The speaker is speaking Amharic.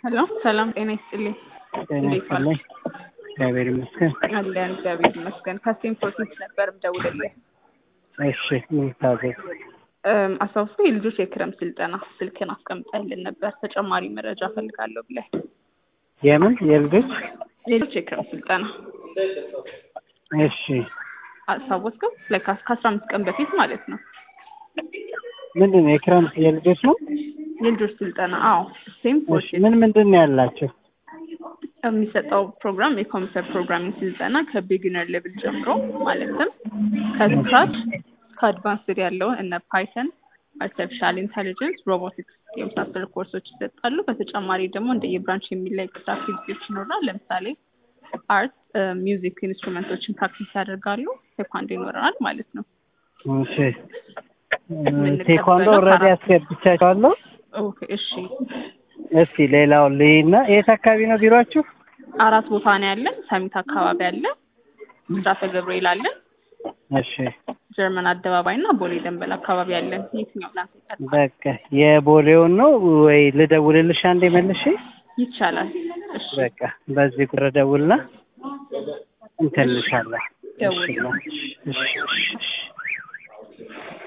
ሄሎ ሰላም ጤና ይስጥልኝ። ጤና እንዴት ዋሉ? ይስጥልኝ። እግዚአብሔር ይመስገን። አለን እግዚአብሔር ይመስገን። ከስቴም ፕሮሴስ ነበር ምደውልልህ። እሺ ምን ታዘዝ? እም፣ አስታውሶ የልጆች የክረምት ስልጠና ስልክን አስቀምጠህልን ነበር ተጨማሪ መረጃ ፈልጋለሁ ብለህ የምን የልጆች? የልጆች የክረምት ስልጠና እሺ አስታወስከው? ላይ ከአስራ አምስት ቀን በፊት ማለት ነው። ምንድን ነው የክረምት የልጆች ነው? የልጆች ስልጠና አዎ፣ ስቴም እሺ ፕሮሴስ ምን ምንድን ነው ያላቸው? የሚሰጠው ፕሮግራም የኮምፒውተር ፕሮግራሚንግ ስልጠና ከቢጊነር ሌቭል ጀምሮ ማለትም ከስክራች ከአድቫንስድ ያለውን እነ ፓይተን፣ አርቲፊሻል ኢንቴሊጀንስ፣ ሮቦቲክስ የመሳሰሉ ኮርሶች ይሰጣሉ። በተጨማሪ ደግሞ እንደ የብራንች የሚለይ ኤክስትራ አክቲቪቲዎች ይኖራል። ለምሳሌ አርት፣ ሚውዚክ ኢንስትሩመንቶችን ፕራክቲስ ያደርጋሉ። ቴኳንዶ ይኖረናል ማለት ነው። እሺ ቴኳንዶ ኦልሬዲ አስገብቻቸዋለሁ። ኦኬ እሺ። እስቲ ሌላው ልይና የት አካባቢ ነው ቢሮአችሁ? አራት ቦታ ነው ያለን። ሰሚት አካባቢ አለ፣ ምስራተ ገብርኤል አለን፣ እሺ ጀርመን አደባባይ እና ቦሌ ደንበል አካባቢ አለን። የትኛው ላንተ ይቀርባል? በቃ የቦሌውን ነው ወይ ልደውልልሽ አንዴ መልሼ? ይቻላል። እሺ በቃ በዚህ ቁጥር ደውልና እንትን እልሻለሁ። ደውል። እሺ እሺ እሺ